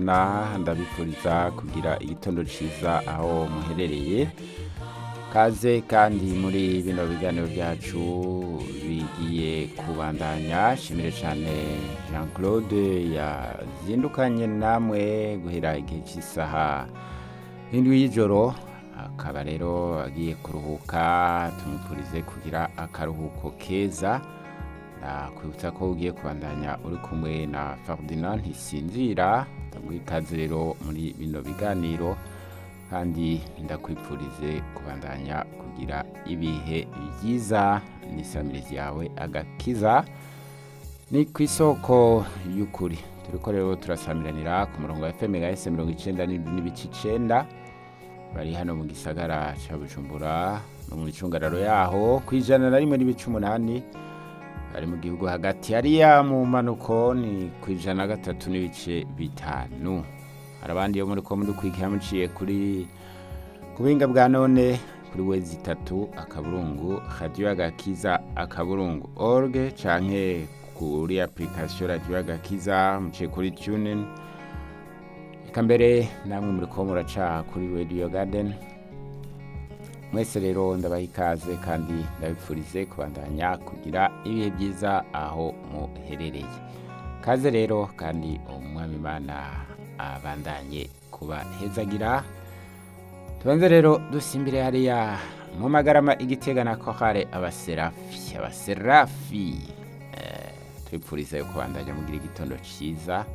na ndabifuriza kugira igitondo ciza aho muherereye kaze kandi muri bino biganiro byacu bigiye kubandanya shimire cyane jean claude yazindukanye namwe guhera igihe cy'isaha indwi y'ijoro akaba rero agiye kuruhuka tumupfurize kugira akaruhuko keza nakwibutsa ko ugiye kubandanya uri kumwe na ferdinand ntisinzira ndaguha ikaze rero muri bino biganiro kandi ndakwipfurize kubandanya kugira ibihe byiza n'isamirizi yawe agakiza ni ku isoko y'ukuri turi ko rero turasamiranira ku murongo wa fm ese mirongo icyenda n'ibice icyenda bari hano mu gisagara cya bujumbura no mu icungararo yaho ku ijana na rimwe n'ibice umunani bari mu gihugu hagati hariya mu mpanuko ni ku ijana na gatatu n'ibice bitanu hari abandi yo muri ko muri kwigira muciye kuri ku buhinga bwa none kuri wezi itatu akaburungu radiyo agakiza akaburungu orge canke kuri application radiyo agakiza muciye kuri tunin reka mbere namwe muri ko muraca kuri radio garden mwese rero ndabaha ikaze kandi ndabipfurize kubandanya kugira ibihe byiza aho muherereye kaze rero kandi umwami imana abandanye kubahezagira tubanze rero dusimbire hariya mu magarama igitega na kohare abaserafi abaserafi eh, tubipfuriza yo kubandanya mugira igitondo cyiza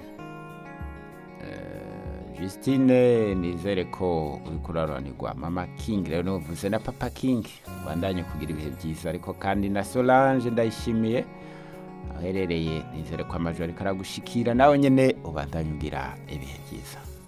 Justine nizere ko uri kuraranirwa mama King rero nuvuze na papa King bandanye kugira ibihe byiza ariko kandi na Solange ndayishimiye aherereye nizere ko amajwi ariko aragushikira nawe nyene ubandanye ugira ibihe byiza